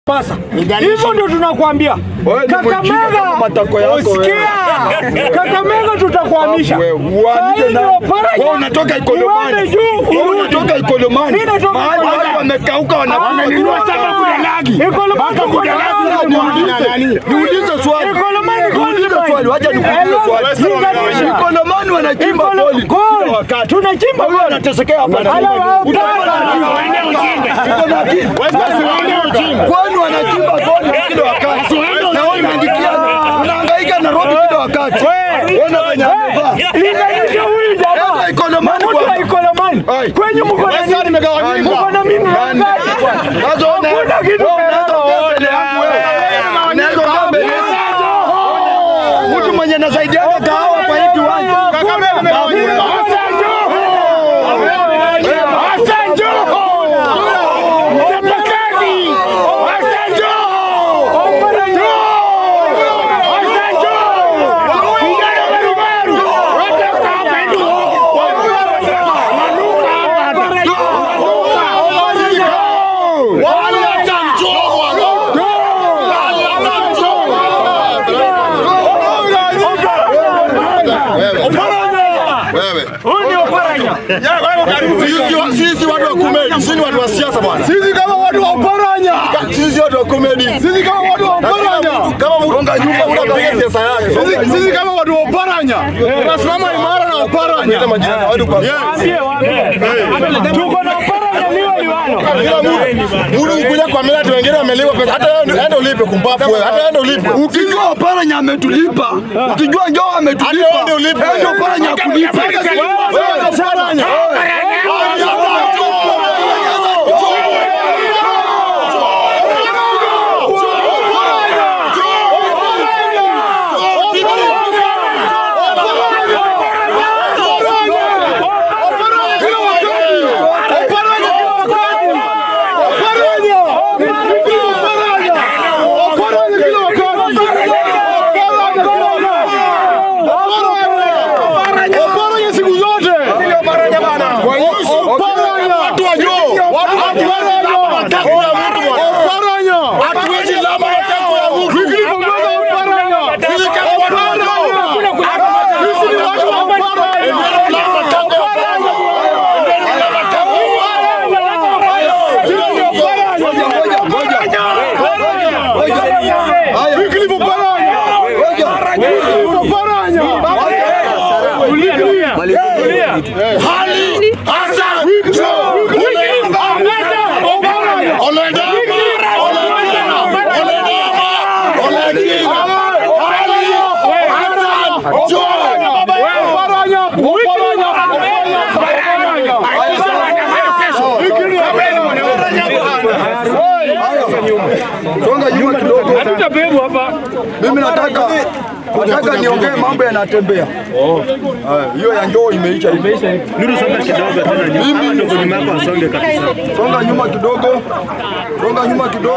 pasa. Hivyo ndio tunakwambia. Wewe ni mjinga kama matako yako wewe. Usikia? Kakamega tutakuhamisha. Wewe, uandike Saa hii na- ndio Paranya. wewe unatoka Ikolomani. Niende juu, Wewe urudi. unatoka Ikolomani. Mimi natoka Mahali Ikolomani. watu wamekauka Wamenunua wanakunywa shamba Budalangi. Ikolomani Budalangi. Niulize- Niulize swali. Ikolomani Niulize Gold swali. Wacha nikuulize Hello, swali. linganisha. Ikolomani wanachimba Ikolo- poli Gold. kila wakati. Tunachimba Wewe gold. unatesekea hapa. Hello, hapana. Uko na akili? Kwani wanachimba poli kila wakati? Na wewe unaandikia unahangaika Nairobi kila wakati. Ona venye amevaa. Linganisha huyu jamaa. Enda Ikolomani Mtu wa bwana. Ikolomani. Ai. Kwenye mko na nini? Mko na mimi Nani? ngapi? Sasa una- Hakuna kitu wewe unaweza ongea mbele yangu wewe. Unaweza ongea mbele yangu. Mtu mwenye anasaidiana kahawa kwa hii kiwanja. Huyu ndio Paranya. Sisi watu wa komedi, sisi ni watu wa siasa bwana. Sisi kama watu wa Uparanya, Sisi watu wa komedi. sisi kama watu wa Uparanya, Kama mtu unga nyumba unapiga siasa yake. sisi sisi kama watu wa Uparanya tunasimama imara na Uparanya. Hata majina ya watu kwa Waambie, waambie. Tuko na Paranya liwe liwalo. Kila mtu mtu ukuja kwa mila watu wengine wameliwa pesa. Hata wewe ende ulipe kumbafu wewe. Hata ende ulipe. Ukijua Oparanya ametulipa, ukijua njoo ametulipa. Hata ende ulipe. Ndio Oparanya akulipa. Wewe Oparanya. Uparanya siku zote. Uparanya. Watu wa juu. Watu wa juu. Uparanya. Hatuwezi lama matako ya mtu. Wycliffe Omondi Uparanya. Sisi kama watu wa juu. Sisi ni watu wa Uparanya. Wycliffe Oparanya. Wycliffe Oparanya. Hali hasa Songa nyuma kidogo. Tutabebwa hapa. Mimi nataka nataka niongee mambo yanatembea. Haya, Hiyo ya njoo imeisha hivi. Nuru songa kidogo tena nyuma. Hawa ndio nyuma yako wasonge kabisa. Songa nyuma kidogo. Songa nyuma kidogo.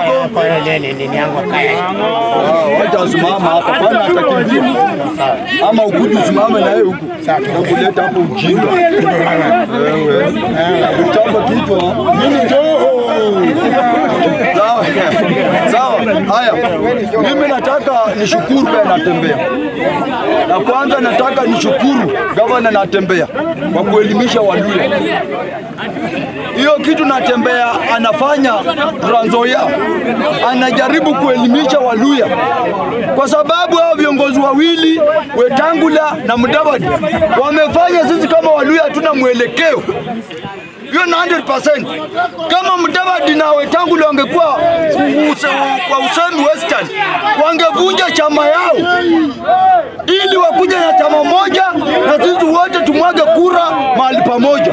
Ah, Wacha asimama hapa. Kwani atakimbia. Ama ukuje usimame na yeye huku. Kuleta hapo ujinga. Wewe. Uchapa kichwa. Mimi njoo. Sawa. Sawa. Haya. Mimi nataka nishukuru pia natembea. Na kwanza nataka nishukuru gavana natembea kwa kuelimisha Waluya. Hiyo kitu natembea anafanya Trans Nzoia, anajaribu kuelimisha Waluya kwa sababu hao viongozi wawili Wetangula na Mudavadi wamefanya sisi kama Waluya hatuna mwelekeo hiyo na 100%. Kama Mudavadi na Wetangula wangekuwa use, kwa usemi Western, wangevunja chama yao ili wakuja na chama moja na sisi wote tumwage kura mahali pamoja.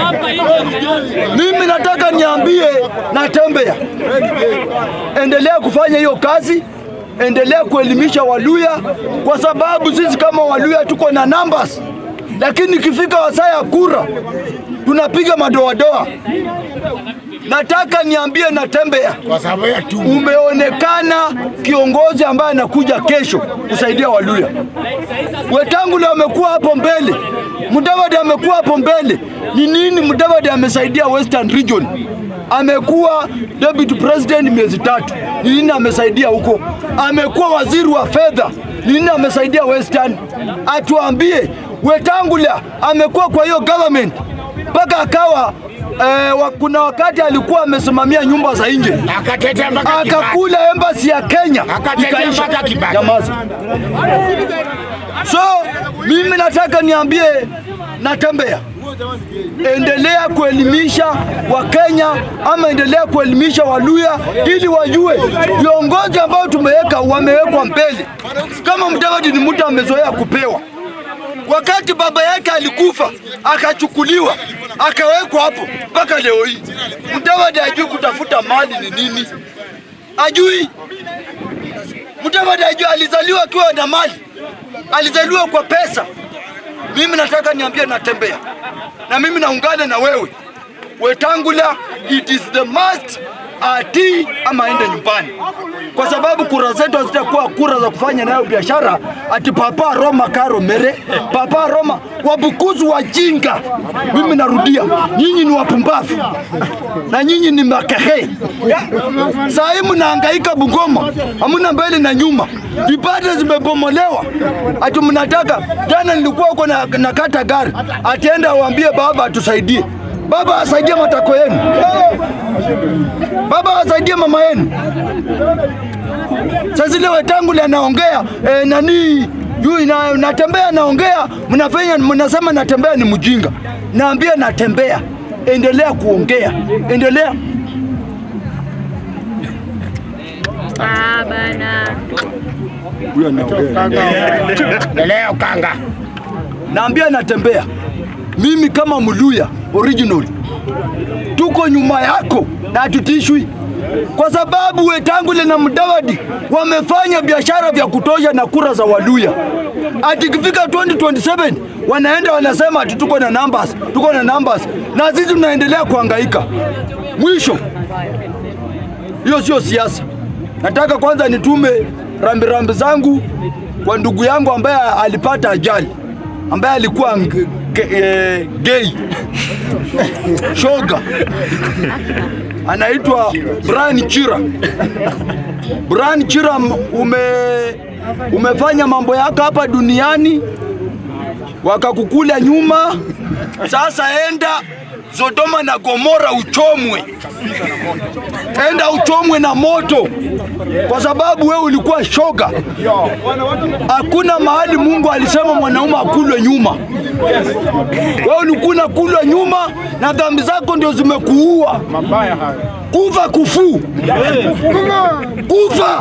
Mimi nataka niambie Natembea, endelea kufanya hiyo kazi, endelea kuelimisha Waluya kwa sababu sisi kama Waluya tuko na numbers, lakini ikifika wasaa ya kura tunapiga madoadoa. Nataka niambie Natembea, umeonekana kiongozi ambaye anakuja kesho kusaidia Waluya. Wetangula amekuwa hapo mbele, Mudavadi amekuwa hapo mbele. Ni nini Mudavadi amesaidia Western Region? amekuwa deputy president miezi tatu, ni nini amesaidia huko? Amekuwa waziri wa fedha, ni nini amesaidia Western? Atuambie. Wetangula amekuwa kwa hiyo government mpaka akawa eh, wa, kuna wakati alikuwa amesimamia nyumba za nje Akatetea mpaka Kibaki. akakula embassy ya Kenya Akatetea ikaisha. mpaka Kibaki. Nyamaza. So mimi nataka niambie Natembea, endelea kuelimisha Wakenya ama endelea kuelimisha Waluya ili wajue viongozi ambao tumeweka wamewekwa mbele. Kama Mudavadi ni mtu amezoea kupewa wakati baba yake alikufa akachukuliwa akawekwa hapo mpaka leo hii. Mudavadi ajui kutafuta mali ni nini, ajui. Mudavadi ajui alizaliwa akiwa na mali, alizaliwa kwa pesa. Mimi nataka niambie Natembea, na mimi naungana na wewe Wetangula, it is the must atii ama aende nyumbani, kwa sababu kura zetu hazitakuwa kura za kufanya nayo biashara. Ati papa Roma karo mere papa Roma, wabukuzu wajinga. Mimi narudia, nyinyi ni wapumbavu na nyinyi ni makehe. Saa hii mnahangaika Bungoma, hamuna mbele na nyuma, vipande zimebomolewa. Ati mnataka jana, nilikuwa huko na, na kata gari, atienda waambie baba atusaidie. Baba asaidie matako yenu, baba asaidie mama yenu. Sasa zile Wetangula anaongea eh, nani juu na, natembea naongea, mnafanya mnasema natembea ni mjinga. Naambia natembea, endelea kuongea, endelea Ah, bana. huyo anaongea. Leo kanga. Naambia natembea, mimi kama Mluya original, tuko nyuma yako na hatutishwi kwa sababu Wetangula na Mudavadi wamefanya biashara vya kutosha na kura za Waluya. Ati ikifika 2027 wanaenda wanasema ati tuko na numbers, tuko na numbers, na sisi tunaendelea kuhangaika. Mwisho, hiyo sio siasa. Nataka kwanza nitume rambirambi zangu kwa ndugu yangu ambaye alipata ajali, ambaye alikuwa ng- ge- eh, gay shoga, anaitwa Brian Chira. Brian Chira, m- ume umefanya mambo yako hapa duniani, wakakukula nyuma. Sasa enda Sodoma na Gomora uchomwe, enda uchomwe na moto, kwa sababu wewe ulikuwa shoga. Hakuna mahali Mungu alisema mwanaume akulwe nyuma. Wewe ulikuwa unakulwa nyuma na dhambi zako ndio zimekuua. Kufa kufu, kufa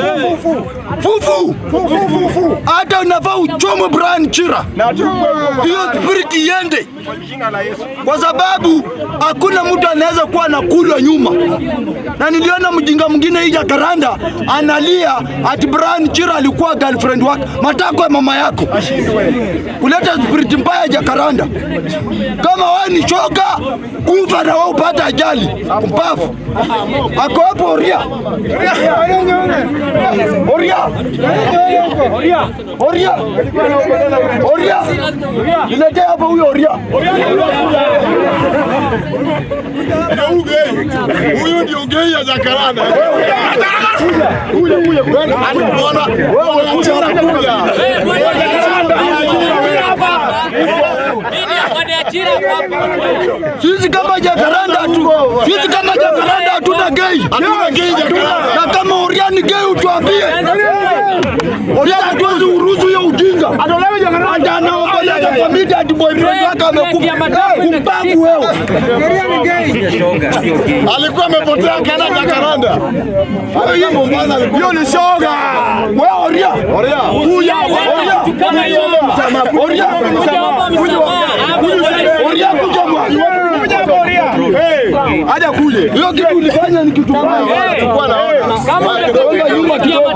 fufu, hata unafaa uchomwe Brian Chira, hiyo spirit iende, kwa sababu hakuna mtu anaweza kuwa anakulwa nyuma. Na niliona mjinga mwingine hii Jakaranda analia ati Brian Chira alikuwa girlfriend wake, matako ya mama yako, kuleta spirit mbaya Jakaranda. Kama wewe ni shoga, kufa na wewe upate ajali, mpafu ako hapo Oria, Oria, Oria, Oria, niletee hapa huyo Oria. Huyu ndio gei ya Jakaranda. Bwana, wewe uchara kuja. Sisi kama Jakaranda tu, sisi kama Jakaranda hatuna gei. Hatuna gei Jakaranda. Na kama Oria ni gei utuambie. Oria hatuwezi uruhusu hiyo ujinga. Atolewe Jakaranda. Ata anaomboleza kwa media ati boyfriend wake amekufa. Kumbavu wewe. Alikuwa amepotea kana Jakaranda. Hiyo Mombasa alikuwa. Hiyo ni shoga. Wewe Oria. Oria. Kuja Oria. Oria. Oria kuja bwana. Haja kuje. Hiyo kitu ulifanya ni kitu mbaya. Tulikuwa naona. Songa nyuma kidogo.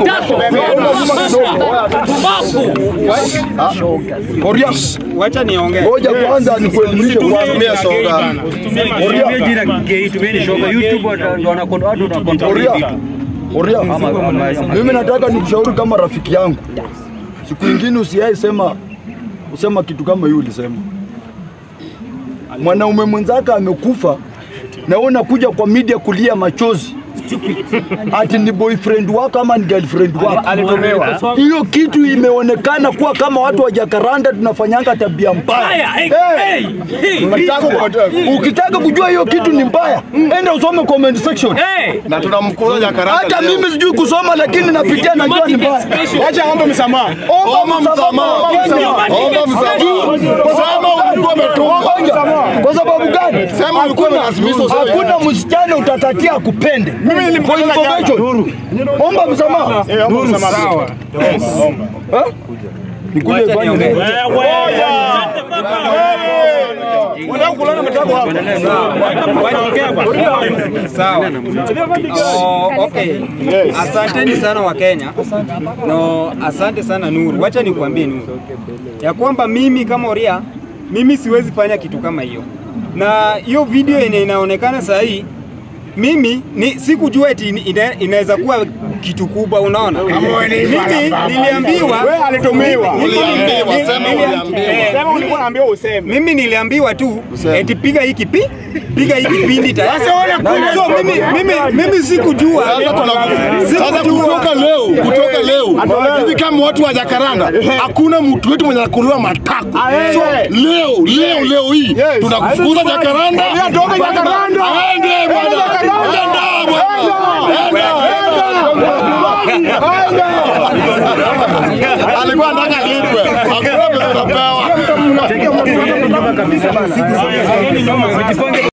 Oria. Wacha niongee. Ngoja kwanza nikuelimishe kwanza. Tumia soda. Tumie jina gay, tumieni shoga. YouTube watu ndo wanakon- watu wana control Oria. vitu. Oria. Ama- ama- ama- Mimi nataka nikushauri kama rafiki yangu. Siku ingine usiai sema usema kitu kama hiyo ulisema. Mwanaume mwenzake amekufa na wewe unakuja kwa media kulia machozi ati ni boyfriend wako ama ni girlfriend wako. Alitumiwa. Hiyo kitu imeonekana kuwa kama watu wa Jakaranda tunafanyanga tabia mbaya. Eh, Ukitaka kujua hiyo kitu ni mbaya, enda usome comment section. na tunamkuza Jakaranda Hata leo. mimi sijui kusoma, lakini napitia najua ni mbaya. Wacha ombe msamaha. Omba msamaha. Omba msamaha. Sema ulikuwa umetumwa. Kwa sababu gani? Sema ulikuwa Hakuna- umelazimisha useme. Hakuna msichana utatakia akupende. Mimi nilimkataza Kwa information. Omba msamaha. Eh, omba msamaha. Eh? Nikuje fanye nini? Unataka kulala mtako hapa. Sawa. Oh, okay. Asanteni sana wa Kenya. No, asante sana Nuru. Wacha nikwambie Nuru. Ya kwamba mimi kama Oria, mimi siwezi fanya kitu kama hiyo. Na hiyo video yenye inaonekana saa hii mimi ni sikujua eti ina- inaweza kuwa kitu kubwa, unaona. Mimi niliambiwa Wewe alitumiwa. Mimi Uliambiwa, nili- sema nili- uliambiwa. eh, Sema ulikuwa unaambiwa useme. mimi niliambiwa tu Useme. eti piga hiki pi piga hiki kipindi tayari. Sasa wale kule- So mimi mimi mimi sikujua. Sasa tuna- Sasa Sikujua. kutoka leo, kutoka leo, hivi kama watu wa Jakaranda, hakuna mtu wetu mwenye anakuliwa matako. So leo, leo, leo hii tunakufukuza Jakaranda. Toka Jakaranda. Aende bwana. Aende bwana. Alikuwa anataka lipwe. Hakuna pesa unapewa.